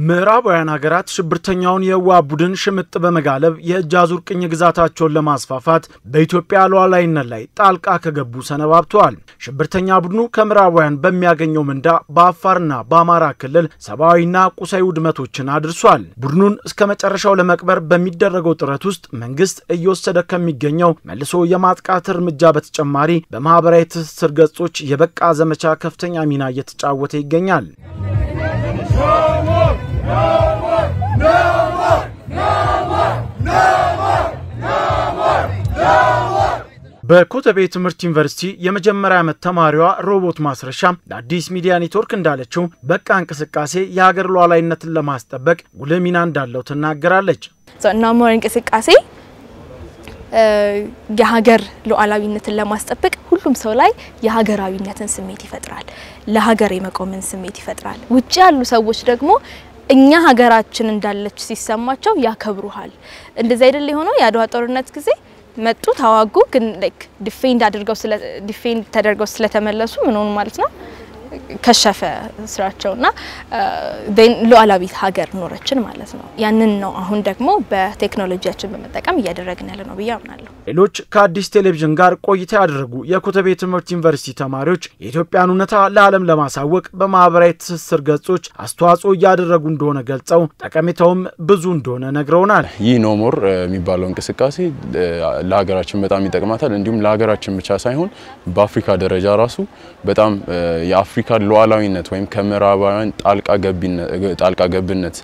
ምዕራባውያን ሀገራት ሽብርተኛውን የህወሓት ቡድን ሽምጥ በመጋለብ የእጅ አዙር ቅኝ ግዛታቸውን ለማስፋፋት በኢትዮጵያ ሉዓላዊነት ላይ ጣልቃ ከገቡ ሰነባብተዋል። ሽብርተኛ ቡድኑ ከምዕራባውያን በሚያገኘው ምንዳ በአፋርና በአማራ ክልል ሰብአዊና ቁሳዊ ውድመቶችን አድርሷል። ቡድኑን እስከ መጨረሻው ለመቅበር በሚደረገው ጥረት ውስጥ መንግስት እየወሰደ ከሚገኘው መልሶ የማጥቃት እርምጃ በተጨማሪ በማህበራዊ ትስስር ገጾች የበቃ ዘመቻ ከፍተኛ ሚና እየተጫወተ ይገኛል። በኮተቤ ትምህርት ዩኒቨርሲቲ የመጀመሪያ ዓመት ተማሪዋ ሮቦት ማስረሻ ለአዲስ ሚዲያ ኔትወርክ እንዳለችው በቃ እንቅስቃሴ የሀገር ሉዓላዊነትን ለማስጠበቅ ጉልህ ሚና እንዳለው ትናገራለች። ናሞር እንቅስቃሴ የሀገር ሉዓላዊነትን ለማስጠበቅ ሁሉም ሰው ላይ የሀገራዊነትን ስሜት ይፈጥራል። ለሀገር የመቆምን ስሜት ይፈጥራል። ውጭ ያሉ ሰዎች ደግሞ እኛ ሀገራችን እንዳለች ሲሰማቸው ያከብሩሃል። እንደዚህ አይደል የሆነው የአድዋ ጦርነት ጊዜ መጡ፣ ተዋጉ። ግን ላይክ ዲፌንድ አድርገው ስለ ዲፌንድ ተደርገው ስለተመለሱ ምን ሆኑ ማለት ነው ከሸፈ ስራቸውና ሉዓላዊት ሀገር ኖረችን ማለት ነው። ያንን ነው አሁን ደግሞ በቴክኖሎጂያችን በመጠቀም እያደረግን ያለ ነው ብዬ አምናለሁ። ሌሎች ከአዲስ ቴሌቪዥን ጋር ቆይታ ያደረጉ የኮተቤ ትምህርት ዩኒቨርሲቲ ተማሪዎች የኢትዮጵያን እውነታ ለዓለም ለማሳወቅ በማህበራዊ ትስስር ገጾች አስተዋጽኦ እያደረጉ እንደሆነ ገልጸው ጠቀሜታውም ብዙ እንደሆነ ነግረውናል። ይህ ኖሞር የሚባለው እንቅስቃሴ ለሀገራችን በጣም ይጠቅማታል። እንዲሁም ለሀገራችን ብቻ ሳይሆን በአፍሪካ ደረጃ ራሱ በጣም የአፍሪካ ሉዓላዊነት ወይም ከምዕራባውያን ጣልቃ ገብነት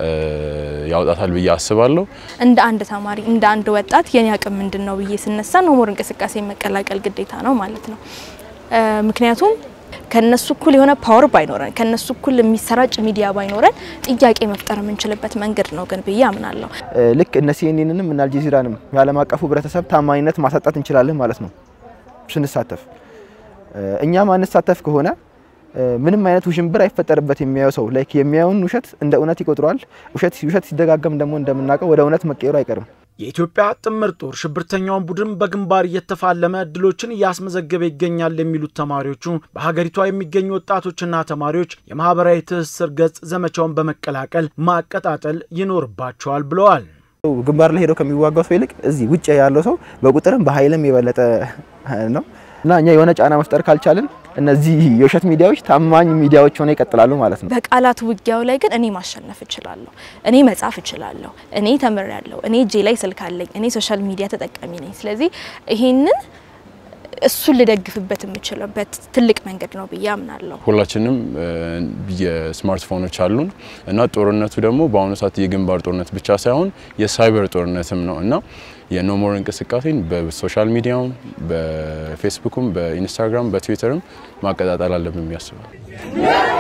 ያውጣታል ብዬ አስባለሁ። እንደ አንድ ተማሪ እንደ አንድ ወጣት የኔ አቅም ምንድን ነው ብዬ ስነሳ ኖሞር እንቅስቃሴ መቀላቀል ግዴታ ነው ማለት ነው። ምክንያቱም ከነሱ እኩል የሆነ ፓወር ባይኖረን ከነሱ እኩል የሚሰራጭ ሚዲያ ባይኖረን ጥያቄ መፍጠር የምንችልበት መንገድ ነው ግን ብዬ አምናለሁ። ልክ እነ ሲኤንኤንንም እና አልጀዚራንም የዓለም አቀፉ ህብረተሰብ ታማኝነት ማሳጣት እንችላለን ማለት ነው ስንሳተፍ። እኛ ማንሳተፍ ከሆነ ምንም አይነት ውዥንብር አይፈጠርበት የሚያየው ሰው ላይክ የሚያየውን ውሸት እንደ እውነት ይቆጥረዋል። ውሸት ውሸት ሲደጋገም ደግሞ እንደምናውቀው ወደ እውነት መቀየሩ አይቀርም። የኢትዮጵያ ጥምር ጦር ሽብርተኛውን ቡድን በግንባር እየተፋለመ ድሎችን እያስመዘገበ ይገኛል የሚሉት ተማሪዎቹ በሀገሪቷ የሚገኙ ወጣቶችና ተማሪዎች የማህበራዊ ትስስር ገጽ ዘመቻውን በመቀላቀል ማቀጣጠል ይኖርባቸዋል ብለዋል። ግንባር ላይ ሄደው ከሚዋጋው ሰው ይልቅ እዚህ ውጭ ያለው ሰው በቁጥርም በኃይልም የበለጠ ነው እና እኛ የሆነ ጫና መፍጠር ካልቻልን እነዚህ የውሸት ሚዲያዎች ታማኝ ሚዲያዎች ሆነው ይቀጥላሉ ማለት ነው። በቃላት ውጊያው ላይ ግን እኔ ማሸነፍ እችላለሁ፣ እኔ መጻፍ እችላለሁ፣ እኔ ተምሬያለሁ፣ እኔ እጄ ላይ ስልክ አለኝ፣ እኔ ሶሻል ሚዲያ ተጠቃሚ ነኝ። ስለዚህ ይሄንን እሱን ልደግፍበት የምችልበት ትልቅ መንገድ ነው ብዬ አምናለሁ። ሁላችንም የስማርትፎኖች አሉን እና ጦርነቱ ደግሞ በአሁኑ ሰዓት የግንባር ጦርነት ብቻ ሳይሆን የሳይበር ጦርነትም ነው እና የኖሞር እንቅስቃሴን በሶሻል ሚዲያውም በፌስቡክም በኢንስታግራም በትዊተርም ማቀጣጠል አለብን ያስባል።